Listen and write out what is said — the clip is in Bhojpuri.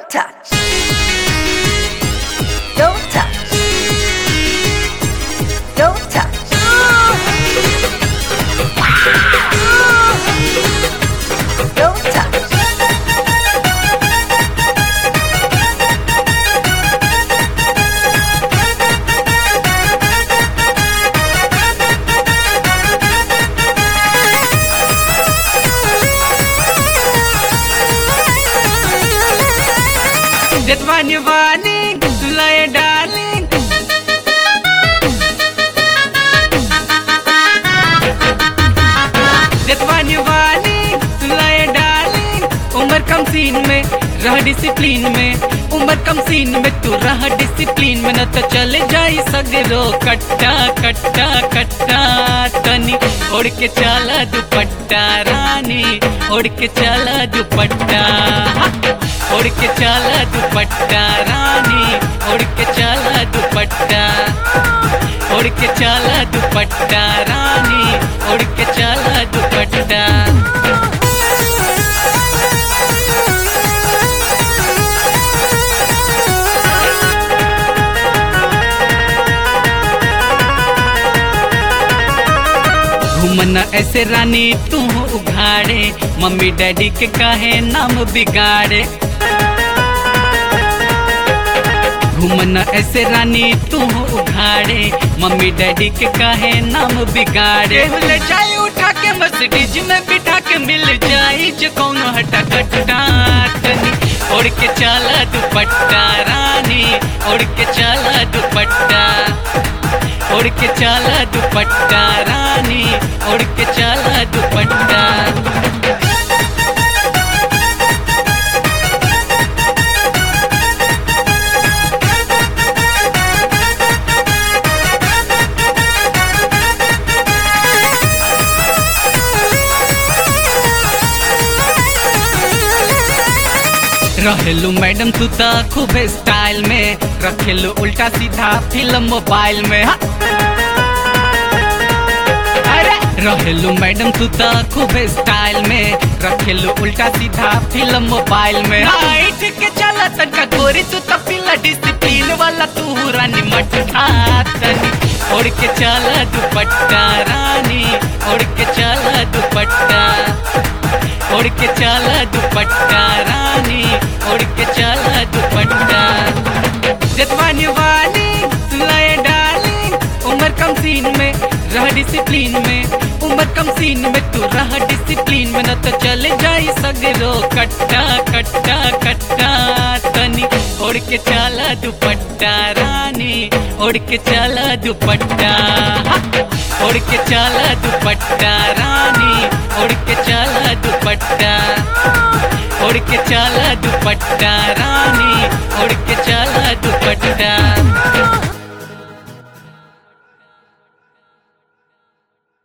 touch. Don't touch. Don't touch. Don't touch. जतवानी वाली सुलाए डार्लिंग जतवानी वाली सुलाए डार्लिंग उम्र कम सीन में रह डिसिप्लिन में उम्र कम सीन में तू रह डिसिप्लिन में न तो चले जाई सगरो कट्टा कट्टा कट्टा तनी उड़ के चला दुपट्टा रानी उड़ के चला दुपट्टा उड़ के चला दुपट्टा रानी उड़ के चला दुपट्टा उड़ के चला दुपट्टा रानी उड़ के चला दुपट्टा घूमना ऐसे रानी तू उघाड़े मम्मी डैडी के काहे नाम बिगाड़े घूमना ऐसे रानी तू उघाड़े मम्मी डैडी के काहे नाम बिगाड़े ले जाए उठा के मर्सिडीज में बिठा के मिल जाए जो कौन हटा कट्टा तनी उड़ के चला दुपट्टा रानी उड़ के चला दुपट्टा उड़ के चला दुपट्टा रानी उड़ के चला दुपट्टा रहेलू मैडम तू तो खूब स्टाइल में रखेलू उल्टा सीधा फिल्म मोबाइल में हा? अरे रहेलू मैडम तू तो खूब स्टाइल में रखेलू उल्टा सीधा फिल्म मोबाइल में हाइट के चला तनका गोरी तू तो पिला डिसिप्लिन वाला तू रानी मटका तनी उड़ के चला दुपट्टा रानी उड़ के चला दुपट्टा उड़ के चला दुपट्टा रानी उड़ के चला दुपट्टा जतवानी वाली सुलाए डार्लिंग उम्र कम सीन में रह डिसिप्लिन में उम्र कम सीन में तू रह डिसिप्लिन में न तो चले जाई सगरो कट्टा कट्टा कट्टा तनी उड़ के चला दुपट्टा रानी उड़ के चला दुपट्टा उड़ के चला दुपट्टा रानी उड़ के चला दुपट्टा उड़ के चला दुपट्टा रानी उड़ के चला दुपट्टा